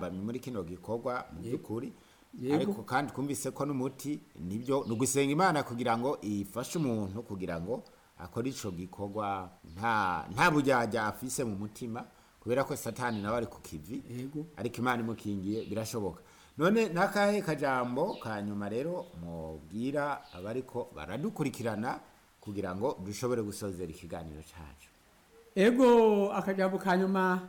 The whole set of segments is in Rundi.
intambamyi muri kino gikorwa mu by'ukuri Yego. ariko kandi twumvise ko n'umuti nibyo ni ugusenga imana kugira ngo ifashe umuntu kugira ngo akore ico gikorwa nta nta bujyajya afise mu mutima kubera ko satani nawe ari ku kivi yego ariko imana imukingiye birashoboka none n'akahe kajambo ka nyuma rero mubwira abariko baradukurikirana kugira ngo dushobore gusozera ikiganiro cacu ego akajambo ka nyuma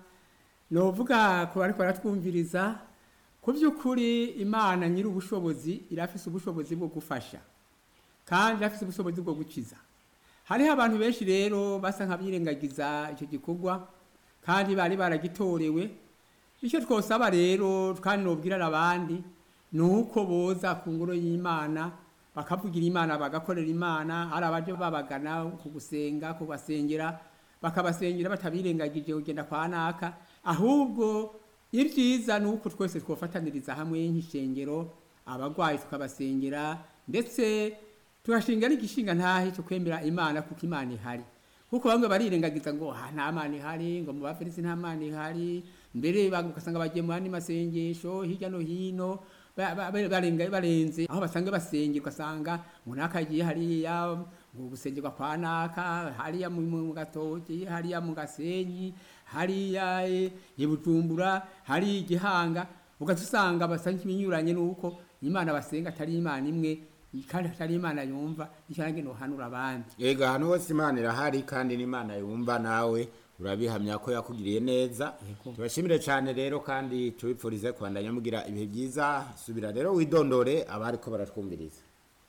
novuga ku bariko baratwumviriza ku by'ukuri imana nyiri ubushobozi irafise ubushobozi bwo gufasha kandi irafise ubushobozi bwo gukiza hariho abantu benshi rero basa nk'abirengagiza icyo gikorwa kandi bari baragitorewe icyo twosaba rero kandi nobwirana abandi ni uko boza ku ngoro y'imana bakavugira imana bagakorera imana hari abaje babagana ku gusenga kubasengera bakabasengera batabirengagije kugenda kwa naka ahubwo ibyiza ni uko twese twofataniriza hamwe nk'ishengero abagwayi tukabasengera ndetse tugashinga n'igishinga ntahe cyo kwemera imana kuko imana ihari kuko bamwe barirengagiza ngo "Ah, nta mana ihari ngo mu bafilisi nta mana ihari mbere bag- ugasanga bagiye mu yandi masengesho hirya no hino ba- ba- ba- barenga barenze aho basanga basengera ugasanga ngo naka agiye hariya ngo gusengerwa kwa naka hariya mu mu gatoki hariya mu gasenyi hariya eh, i bujumbura hariya igihanga ugaca usanga basa nk'ibinyuranye n'uko imana basenga atari imana imwe kandi atari imana yumva icyo nange nohanura abandi Ega hano hose imana irahari kandi n'imana yumva nawe urabihamya ko yakugiriye neza Yego. tubashimire cyane rero kandi tubipfurize kubandanya mugira ibihe byiza subira rero widondore abariko baratwumviriza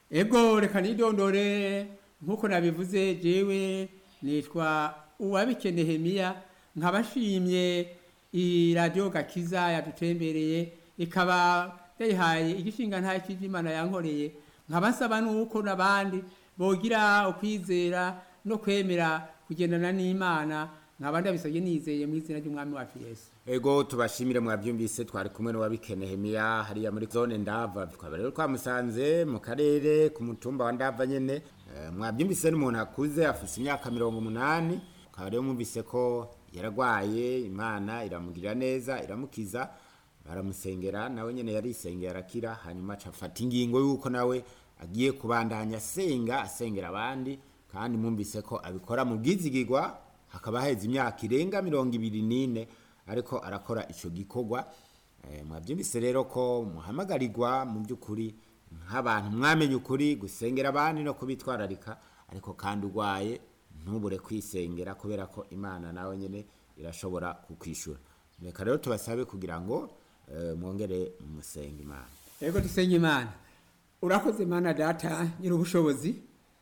ego reka nidondore nk'uko nabivuze jewe nitwa uwabikene hemiya nkaba nshimye iyi radiyo gakiza yadutembereye ikaba yayihaye igishinga nta cy'imana yankoreye nkaba nsaba n'uko n'abandi bogira ukwizera no kwemera kugendana n'imana nkaba ndabisabye nizeye mu izina ry'umwami wacu yesu ego tubashimire mwabyumvise twari kumwe n'uwabikene hemiya hariya muri zone ndava twaba rero twamusanze mu karere ku mutumba wa ndava nyene Eh, mwabyumvise n'umuntu akuze afise imyaka mirongo umunani ukaba rero mwumvise ko yaragwaye imana iramugirira neza iramukiza baramusengera nawe nyene yarisengera arakira hanyuma aca afata ingingo y'uko nawe agiye kubandanya asenga asengera abandi kandi mwumvise ko abikora mu bwizigirwa hakaba haheze imyaka irenga mirongo ibiri n'ine ariko arakora ico gikorwa Eh, mwabyumvise rero ko muhamagarirwa mu by'ukuri nk'abantu mwamenye ukuri gusengera abandi no kubitwararika ariko kandi urwaye ntubure kwisengera kubera ko imana nawe nyine irashobora kukwishura reka rero tubasabe kugira ngo eh, mwongere musenge imana ego dusenye imana urakoze mana data nyiri ubushobozi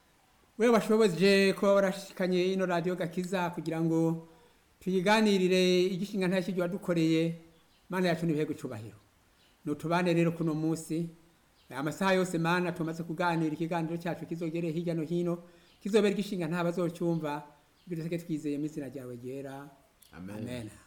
wewe washoboje ko warashikanye ino radiyo gakiza kugira ngo tuyiganirire igishinga nta kijya wadukoreye mana yacu n'ibihe gucubahiro nutubane rero kuno munsi amasaha yose mana tumaze kuganira ikiganiro cyacu kizogere hirya no hino kizobera igishinga nta bazocyumva bityo twizeye mu izina ryawe ryera Amen. amen.